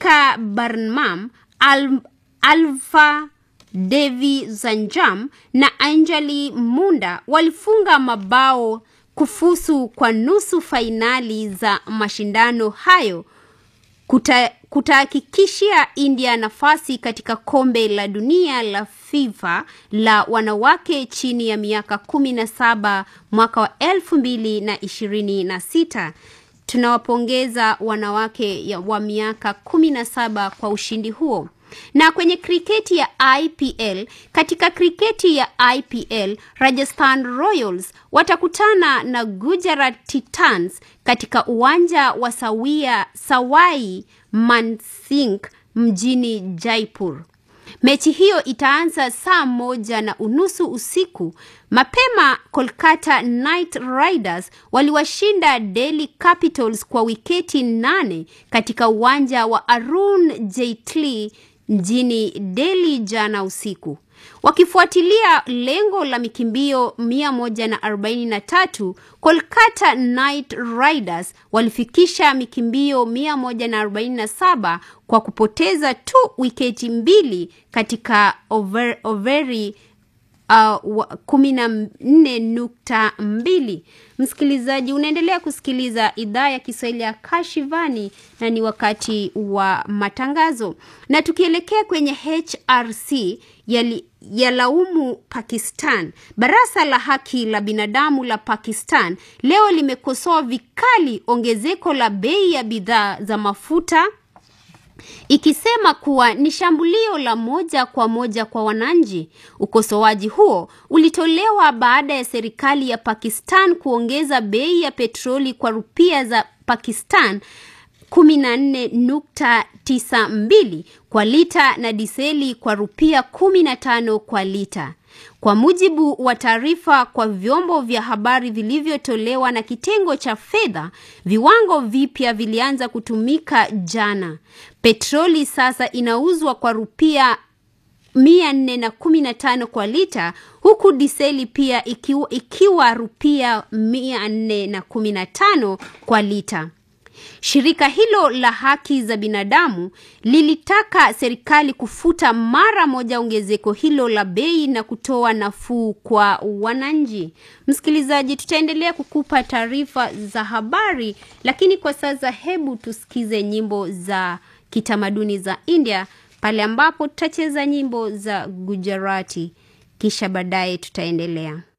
Shika Barnum, Al Alva Devi Zanjam na Anjali Munda walifunga mabao kufusu kwa nusu fainali za mashindano hayo kuta, kutahakikishia India nafasi katika kombe la dunia la FIFA la wanawake chini ya miaka kumi na saba mwaka wa elfu mbili na ishirini na sita. Tunawapongeza wanawake ya wa miaka kumi na saba kwa ushindi huo. Na kwenye kriketi ya IPL, katika kriketi ya IPL, Rajasthan Royals watakutana na Gujarat Titans katika uwanja wa Sawia Sawai Mansingh mjini Jaipur. Mechi hiyo itaanza saa moja na unusu usiku. Mapema Kolkata Knight Riders waliwashinda Delhi Capitals kwa wiketi nane katika uwanja wa Arun Jaitley mjini Delhi jana usiku. Wakifuatilia lengo la mikimbio 143, Kolkata Knight Riders walifikisha mikimbio 147 kwa kupoteza tu wiketi mbili katika over, overi uh, kumi na nne nukta mbili. Msikilizaji, unaendelea kusikiliza idhaa ya Kiswahili ya Kashivani na ni wakati wa matangazo, na tukielekea kwenye HRC yali yalaumu Pakistan. Baraza la haki la binadamu la Pakistan leo limekosoa vikali ongezeko la bei ya bidhaa za mafuta ikisema kuwa ni shambulio la moja kwa moja kwa wananchi. Ukosoaji huo ulitolewa baada ya serikali ya Pakistan kuongeza bei ya petroli kwa rupia za Pakistan 14.92 kwa lita na diseli kwa rupia 15 kwa lita. Kwa mujibu wa taarifa kwa vyombo vya habari vilivyotolewa na kitengo cha fedha, viwango vipya vilianza kutumika jana. Petroli sasa inauzwa kwa rupia 415 kwa lita huku diseli pia ikiwa, ikiwa rupia 415 kwa lita. Shirika hilo la haki za binadamu lilitaka serikali kufuta mara moja ongezeko hilo la bei na kutoa nafuu kwa wananchi. Msikilizaji, tutaendelea kukupa taarifa za habari, lakini kwa sasa hebu tusikize nyimbo za kitamaduni za India pale ambapo tutacheza nyimbo za Gujarati, kisha baadaye tutaendelea.